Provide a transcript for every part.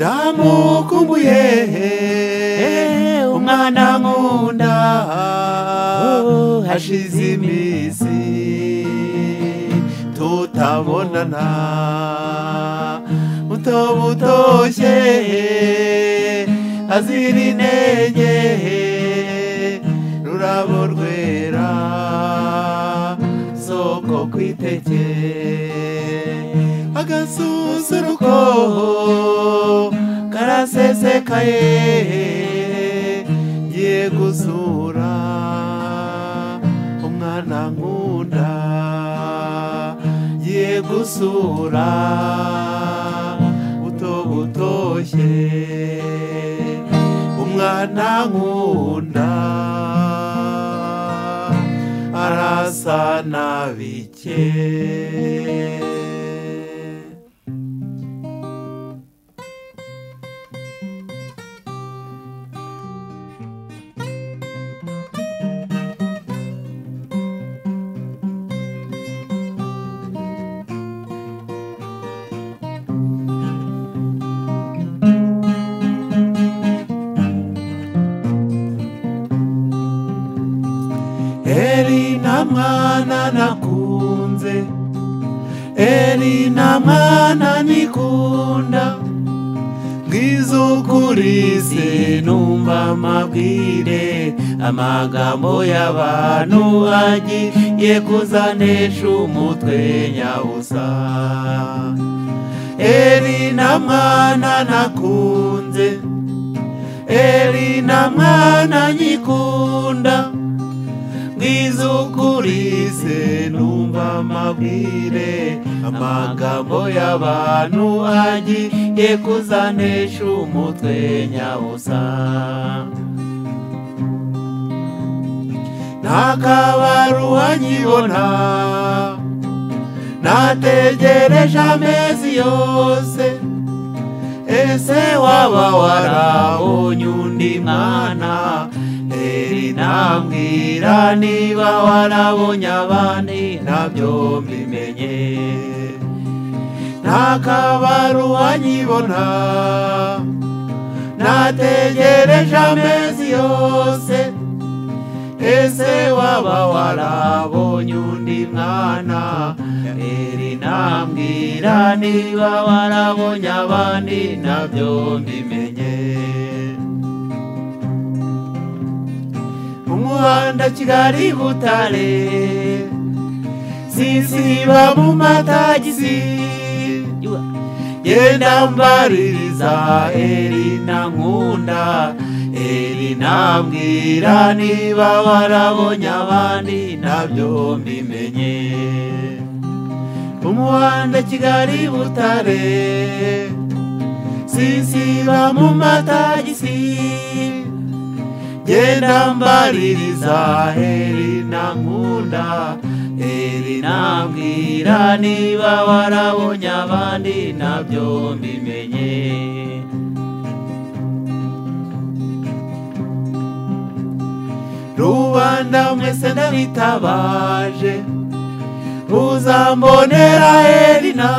ndamukumbuye umwana nkunda hashize iminsi tutabonana buto butoshye azira intege rurabo rwera soko kwiteke agasusuruko karasesekaye ngiye gusura umwana nkunda ngiye gusura buto butoshye umwana nkunda arasa nabike Eri na mwana nakunze Eri na mwana nikunda Ngizukurize numva amabwire Amagambo y'abantu agiye kuzanesha umutwe nyabusa Eri na mwana nakunze Eri na mwana nyikunda nizukurize numva amabwire amagambo y'abantu agiye kuzanesha umutwe nyabusa ntakabaruwa nyibona nategereje amezi yose ese waba warabonye undi mwana eri nambwira niba warabonye abandi nabyo mbimenye ntakabaruwa nyibona nategereje amezi yose ese waba warabonye undi mwana eri nambwira niba warabonye abandi nabyo mbimenye umuhanda kigali butare sinsiba mu matagisi genda mbaririza eri na nkunda eri nambwira niba warabonye abandi nabyo mbimenye umuhanda kigali butare sinsiba mu matagisi genda mbaririza heri na nkunda heri nambwira niba warabonye abandi nabyo mbimenye rubanda mwese ndabitabaje uzambonera heri na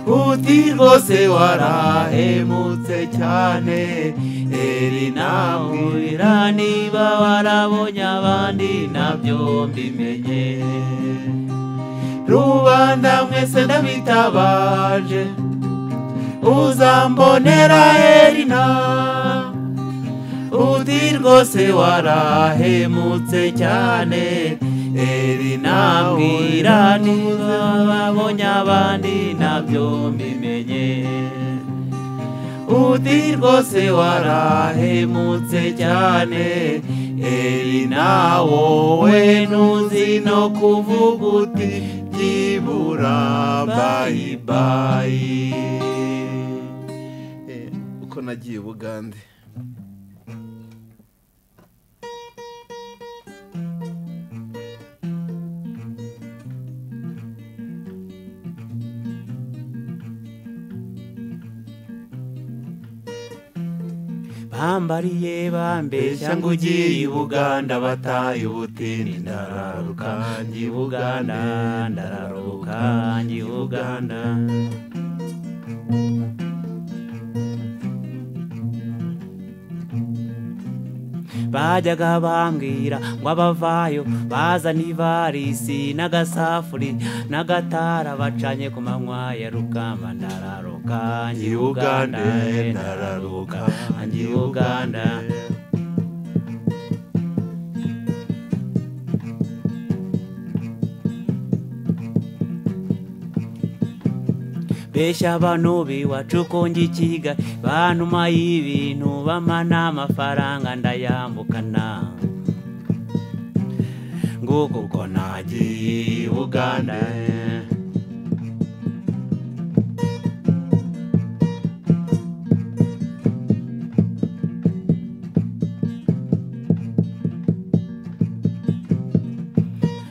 uti rwose warahemutse cyane eri nahurira niba warabonye abandi nabyo mbimenye rubanda mwese ndabitabaje uzambonera erina uti rwose warahemutse cyane eri nabwira niba babonye abandi nabyo mbimenye uti rwose warahemutse cyane eri nawowe ntuzi no kuvuga uti byibura bayibayi uko nagiye bugande bambariye bambeshya ngo ugiye i buganda bataye ubutini ndararuka njye i buganda ndararuka njye i buganda bajyaga bambwira ngo abavayo bazana ivarisi n'agasafuri n'agatara bacanye ku manywa ya rukamba ndararuka ngiye uganda eh, ndararuka ngiye uganda besha abantu biwacu ko ngikiga bantuma y'ibintu bamana amafaranga ndayambukana nguko uko nagiye i buganda eh.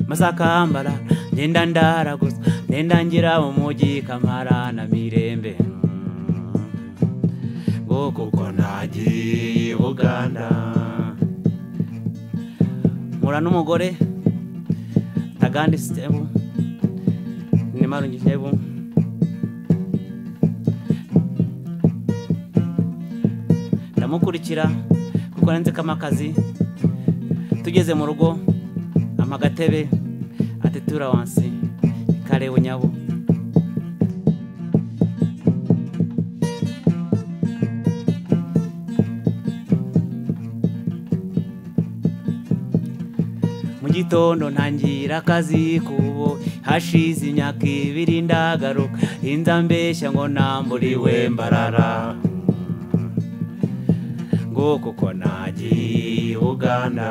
masakambara ngenda ndara gusa ngenda ngira umujyi kamara na mirembe ngo kuko nagiye i buganda mpura n'umugore tagandi sitebu ni marungi sitebu ndamukurikira kuko nzikamo akazi tugeze mu rugo ampa agatebe ati turawansi kareba unyabo mu gitondo ntangira akazi kubo hashize imyaka ibiri ndagaruka inza mbeshya ngo namburiwe mbarara ngo kuko nagiye i buganda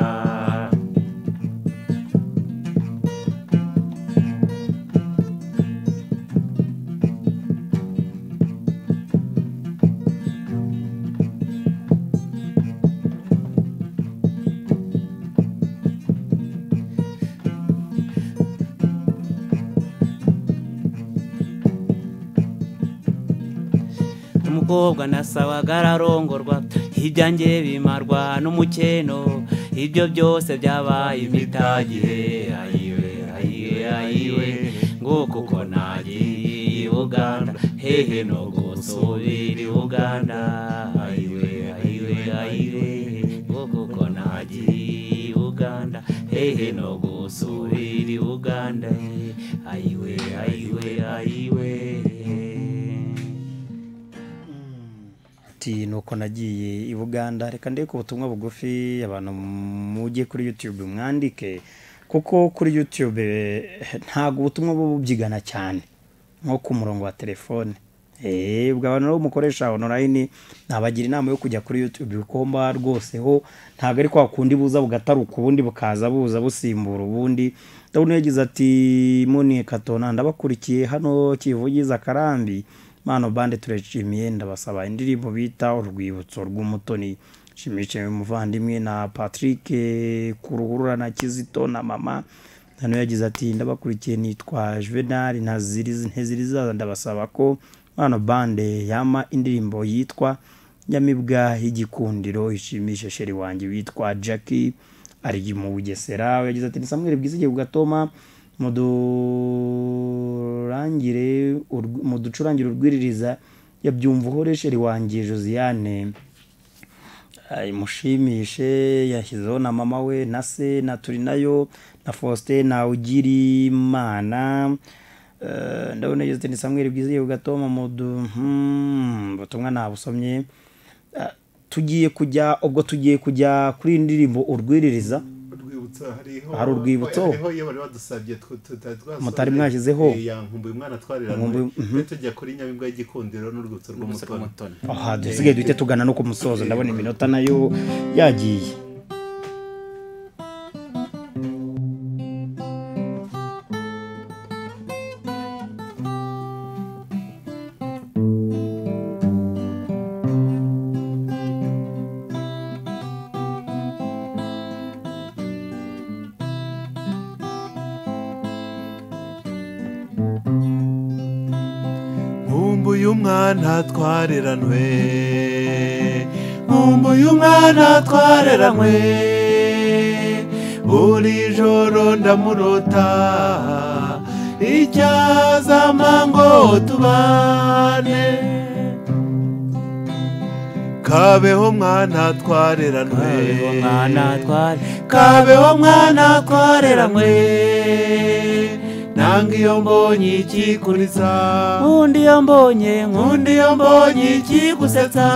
umukobwa nasabaga ararongorwa ibyanjye bimarwa n'umukeno ibyo byose byabaye imitagire ayiwe ayiwe ayiwe ngo kuko nagiye i buganda hehe no gusubira i buganda ayiwe ayiwe ayiwe ngo kuko nagiye i buganda hehe no gusubira i buganda ayiwe ayiwe ayiwe ati ni uko nagiye i buganda reka ndebe ubutumwa bugufi abantu mujye kuri yutube mwandike kuko kuri yutube eh, ntabwo ubutumwa buba bubyigana cyane nko ku murongo wa telefone Eh, ubwo abantu rero mukoresha onorayini nabagira inama yo kujya kuri yutube kuko mba rwose ho ntabwo ari kwa kundi buza bugataruka ubundi bukaza buza busimbura ubundi ndabona yagize ati muni katona ndabakurikiye hano kivugiza akarambi mano bande turashimiye ndabasaba indirimbo bita urwibutso rw'umutoni shimishije umuvandimwe na patrick eh, kuruhurura na kizito na mama hano yagize ati ndabakurikiye nitwa juvenal ntazirizi ntizirizaza ndabasaba ko mano bande yama indirimbo yitwa nyamibwa y'igikundiro ishimishe sheri wanjye witwa jackie ari mu bugesera we yagize ati ni samweri bwizige bugatoma mudurangire urw- muducurangire urwiririza yabyumva uhore sheri wanjye josiane imushimishe yashyizeho na mama we na se na turi nayo na faustin na ugirimana Eh, ndabona yagize ati ni samweri bwizihiwe ugatoma mudu hmm, ubutumwa nabusomye Eh, tugiye kujya ubwo tugiye kujya kuri iyi ndirimbo urwiririza urwibutso hariho Hari urwibutso? hariho iyo bari badusabye twe tutari twasohoye. Mutari mwashyizeho? Eh, ya nkumbuye umwana twariranywe Nkumbuye- mhm. twe tujya kuri nyamibwa y'igikundiro n'urwibutso rw'umutoni aha dusigaye duhite tugana no ku musozo ndabona iminota nayo yagiye nkumbuye umwana twareranwe nkumbuye umwana twareranwe buri joro ndamurota icyazama ngo tubane kabeho mwana twareranwe kabeho mwana tware kabeho mwana twareranwe nanga iyo mbonye ikikuriza nkundi iyo mbonye nkundi undi iyo mbonye ikigusetsa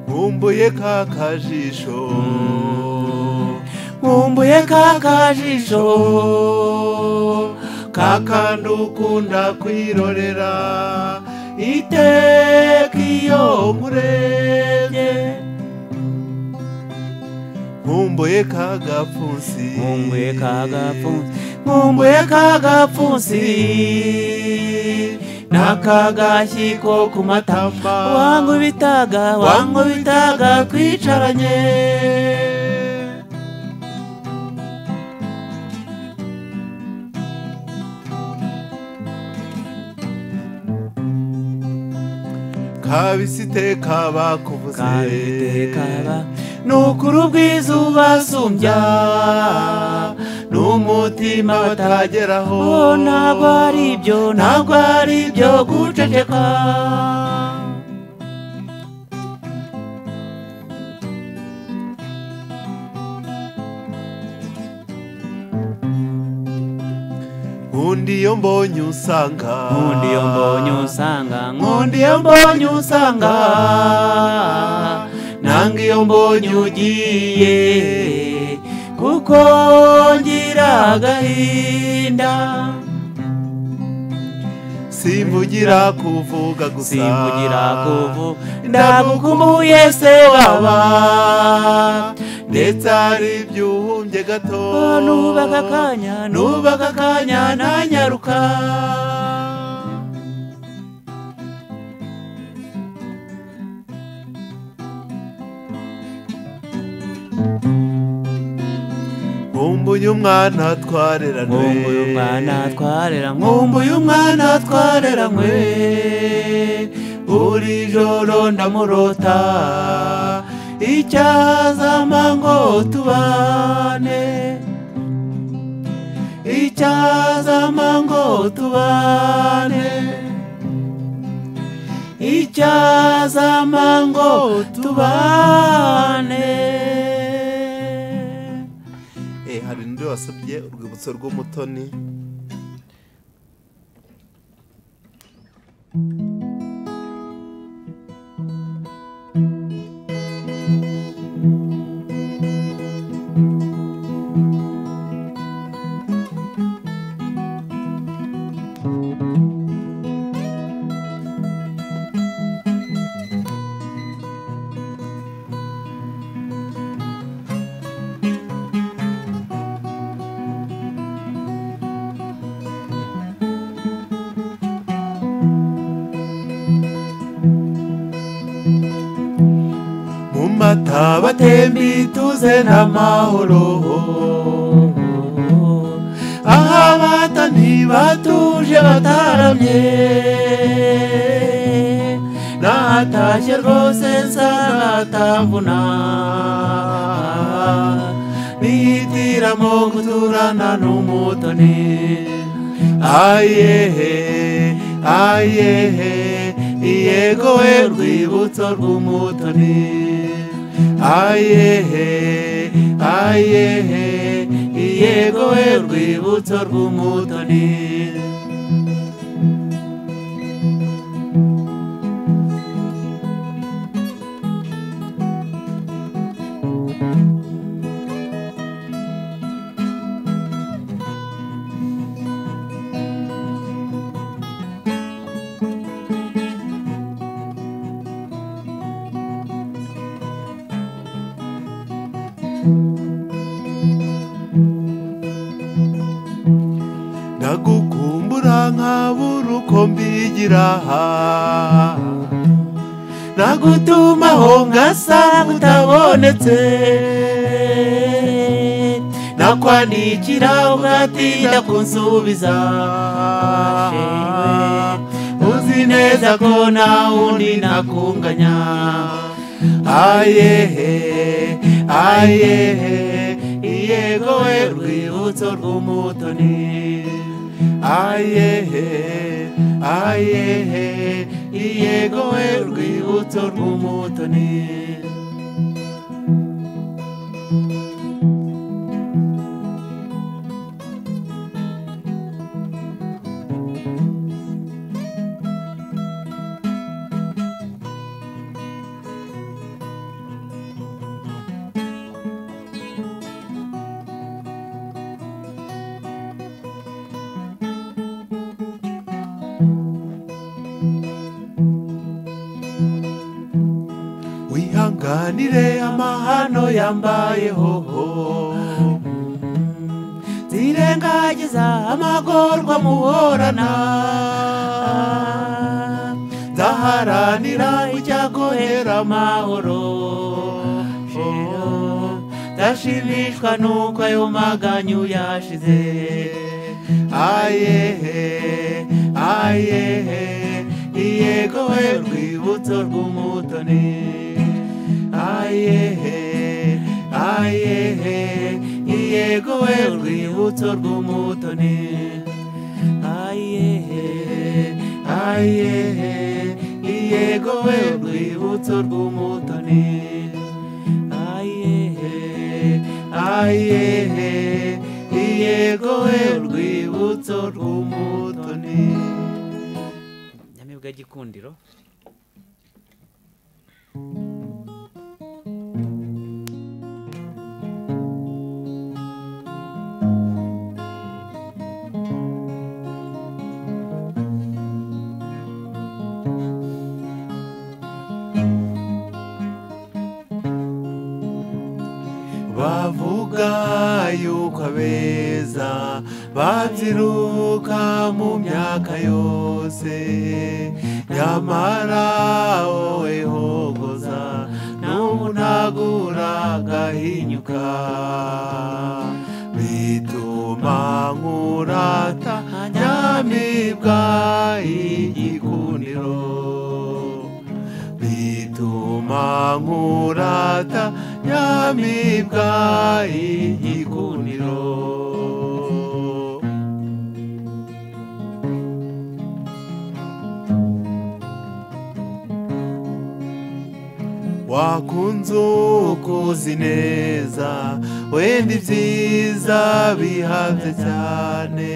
nkumbuye ka kajisho nkumbuye ka kajisho kakandi ukunda kwirorera iteka iyo nkurebye nkumbuye ka gapfunsi nkumbuye ka gapfunsi nkumbuye ka gapfunsi n'akagashyi ko ku matama matamba wankubitaga wankubitaga twicaranye kabisi iteka bakuvuze kabitekaba ni ukuri ubwiza ubasumbya ni umutima batageraho oh, ntabwo ari ibyo ntabwo ari ibyo guceceka undi iyo mbonye usanga nkundi iyo mbonye usanga nkundi Nkundi iyo iyo mbonye usanga nanga iyo mbonye ugiye kuko ngira agahinda simbugira kuvuga gusa simbugira kuvu ndagukumbuye se waba ndetse hari ibyo uhumbye gato Oh, nubaka akanya nubaka akanya nanyaruka nkumbuye umwana twareranwe nkumbuye umwana twarera nkumbuye umwana twareranywe buri joro ndamurota icyazama ngo tubane icyazama ngo tubane icyazama ngo tubane Eh, hari undi wasabye urwibutso rw'umutoni mu mata batemba ituze n'amahoro aha bata ntibatuje bataramye nahatashye rwose nsa natamvuna bihitiramo guturana n'umutoni ayehe ayehe yego we rwibutso rw'umutoni ayehe ayehe yego we rwibutso rw'umutoni ndagukumbura nkabura uko mbigira nagutumaho ngasanga utabonetse nakwandikira ugatinda kunsubiza uzi neza ko nta wundi nakunganya ayehe ayehe yego we rwibutso rw'umutoni ayehe ayehe yego we rwibutso rw'umutoni wihanganire amahano yambayeho zirengagiza amagorwa muhorana ndaharanira ujya guhera amahoro ndashimishwa nuko ayo maganyu yashize ayehe ayehe yego we rwibutso rw'umutoni ayehe ayehe yego we urwibutso rw'umutoni ayehe ayehe yego we urwibutso rw'umutoni ayehe ayehe yego we urwibutso rw'umutoni nyamibwa gikundiro bavuga yuko abeza babyiruka mu myaka yose nyamara wowe hogoza n'ubunagura agahinyuka bituma nkurata nyamibwa igikundiro bituma nkurata nyamibwa igikuniro wakunze ukuzi neza wenda ibyiza bihabye cyane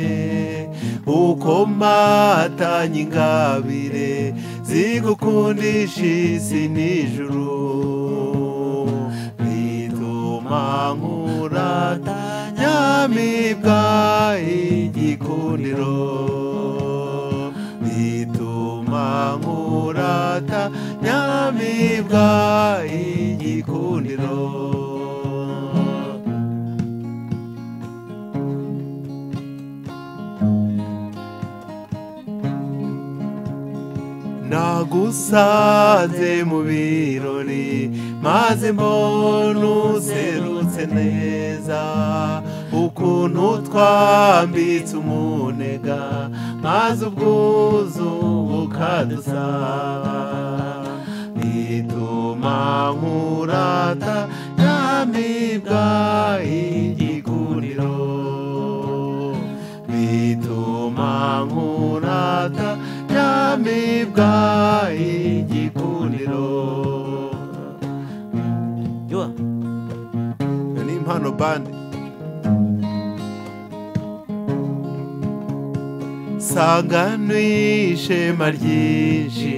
uko matanye ingabire zigukundisha isi n'ijuru bituma nkurata nyamibwa igikundiro bituma nkurata nyamibwa igikundiro nagusanze mu birori maze mbona userutse neza ukuntu twambitse umunega maze ubwuzu bukadusaba bituma nkurata nyamibwa igikundiro bituma nkurata nyamibwa igikundiro yo iyo ni impano bande sanganwishema ryinshi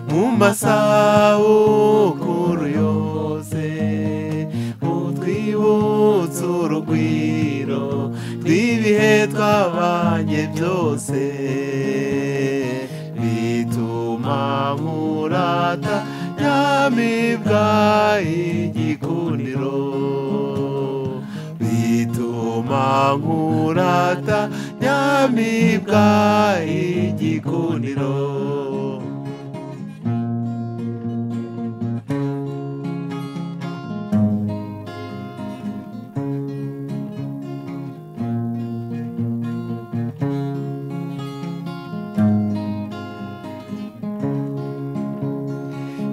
mu masabukuru yose utwibutse urugwiro rw'ibihe twabanye byose bituma nkurata nyamibwa igikundiro bituma nkurata nyamibwa igikundiro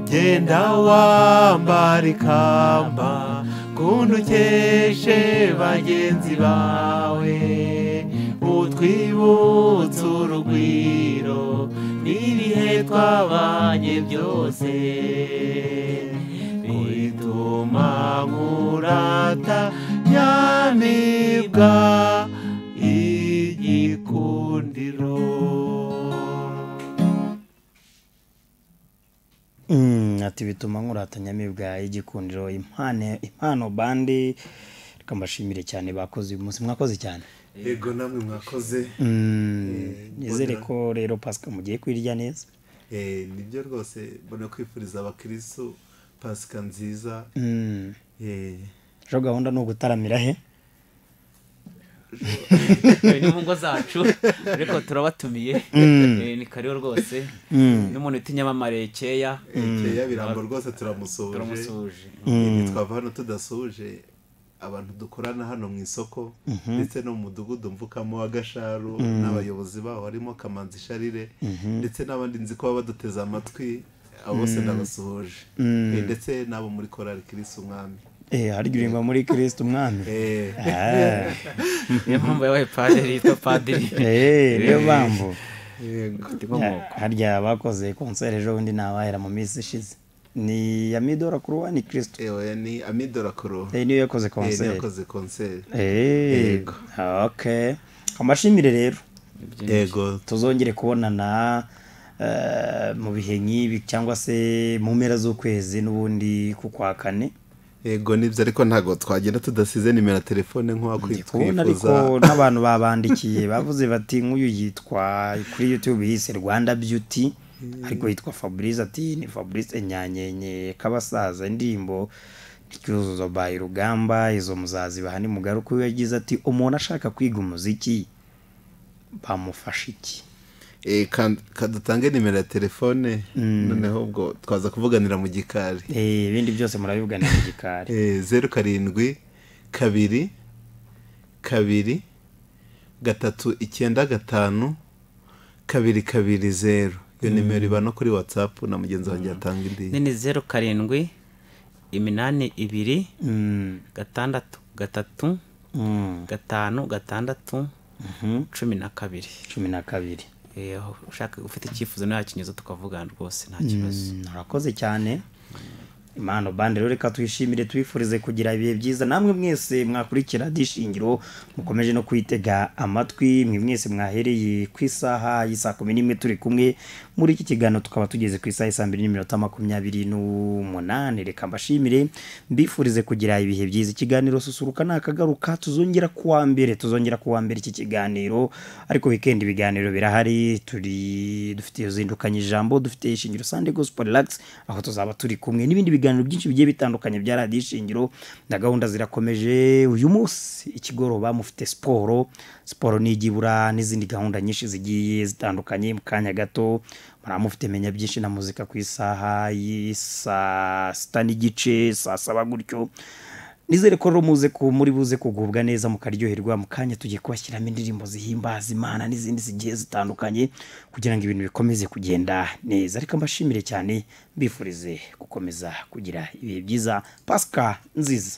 genda wambara ikamba ukunda ukeshe bagenzi bawe utwibutse urugwiro n'ibihe twabanye byose bituma nkurata nyamibwa igikundiro Mm, ati bituma nkuratanya mibwa igikundiro impano impano bandi reka mbashimire cyane bakoze uyu munsi mwakoze cyane yego namwe mwakoze Mm, nizere mbona- ko rero pasika mugiye kwirya neza Eh, nibyo rwose mbona kwifuriza abakirisu pasika nziza Mm, Eh, ejo gahunda ni ugutaramira he ni mu ngo zacu ariko turabatumiye Eh, ni kariho rwose n'umuntu utinyamamare keya Keya birambo rwose turamusoje turamusuhuje Ibi twava hano tudasuje abantu dukorana hano mu isoko ndetse no mu mudugudu mvukamo wa gasharu n'abayobozi baho harimo kamanzi sharire ndetse n'abandi nzi ko baba baduteze amatwi abo bose ndabasuhuje Eh, ndetse n'abo muri korari kirisi umwami eh hari girimba muri Kristo umwami Eh, Ah, niyo mpamvu yabaye padiri yitwa padiri eh niyo mpamvu yego. inkomoko harya bakoze concert ejo bundi nabahera mu minsi ishize ni ya midora kuri wa ni Kristo Eh, oya ni amidora kuro eh niyo yakoze Eh, niyo concert yakoze konseri eh okay amashimire rero yego tuzongere kubonana eh, mu bihe nk'ibi cyangwa se mu mpera z'ukwezi n'ubundi ku kwa kane yego nibyo ariko ntabwo twagenda tudasize nimero ya telefone Ndi kubona ariko nk'uwakwifuza n'abantu babandikiye bavuze bati nk'uyu yitwa kuri youtube yise rwanda beauty ariko yitwa fabrice ati ni fabrice enyanyenye k'abasaza indirimbo n'icyuzuzo by rugamba izo muzazi bahani mugaruka we yagize ati umuntu ashaka kwiga umuziki bamufasha iki Eh, kan- kadutange nimero ya telefone noneho ubwo twaza kuvuganira mu gikari Eh, ibindi byose murabivuganira mu gikari Eh, zeru karindwi kabiri kabiri gatatu icyenda gatanu kabiri kabiri zeru iyo nimero iba no kuri watsapu na mugenzi wanjye yatanga indi nini zeru karindwi iminani ibiri Mm, gatandatu gatatu mm, gatanu gatandatu mhm, cumi na kabiri cumi na kabiri Eh, ushaka ufite icyifuzo ntakinyuzo tukavugana rwose nta kibazo Mm, urakoze cyane impano bande rero reka twishimire twifurize kugira ibihe byiza namwe mwese mwakurikira dishingiro mukomeje no kwitega amatwi mwe mwese mwahereye ku isaha y'isaa kumi n'imwe turi kumwe muri iki kiganiro tukaba tugeze ku isaha y'isaa mbiri n'iminota makumyabiri n'umunani reka mbashimire mbifurize kugira ibihe byiza ikiganiro susuruka ni akagaruka tuzongera ku wa mbere tuzongera ku wa mbere iki kiganiro ariko wikendi ibiganiro birahari turi dufite zindukanye ijambo dufite ishingiro sande gospel relax aho tuzaba turi kumwe n'ibindi biganiro byinshi bigiye bitandukanye bya radiyo ishingiro na gahunda zirakomeje uyu munsi ikigoroba mufite siporo siporo nigibura n'izindi gahunda nyinshi zigiye zitandukanye mu kanya gato muramufite menya byinshi na muzika ku isaha y'isaa sita n'igice saa saba gutyo nizere ko rero muze ku muri buze kugubwa neza mukaryoherwa mu kanya tugiye kubashyiramo indirimbo zihimbaza imana n'izindi zigiye zitandukanye kugira ngo ibintu bikomeze kugenda neza ariko mbashimire cyane mbifurize gukomeza kugira ibihe byiza pasika nziza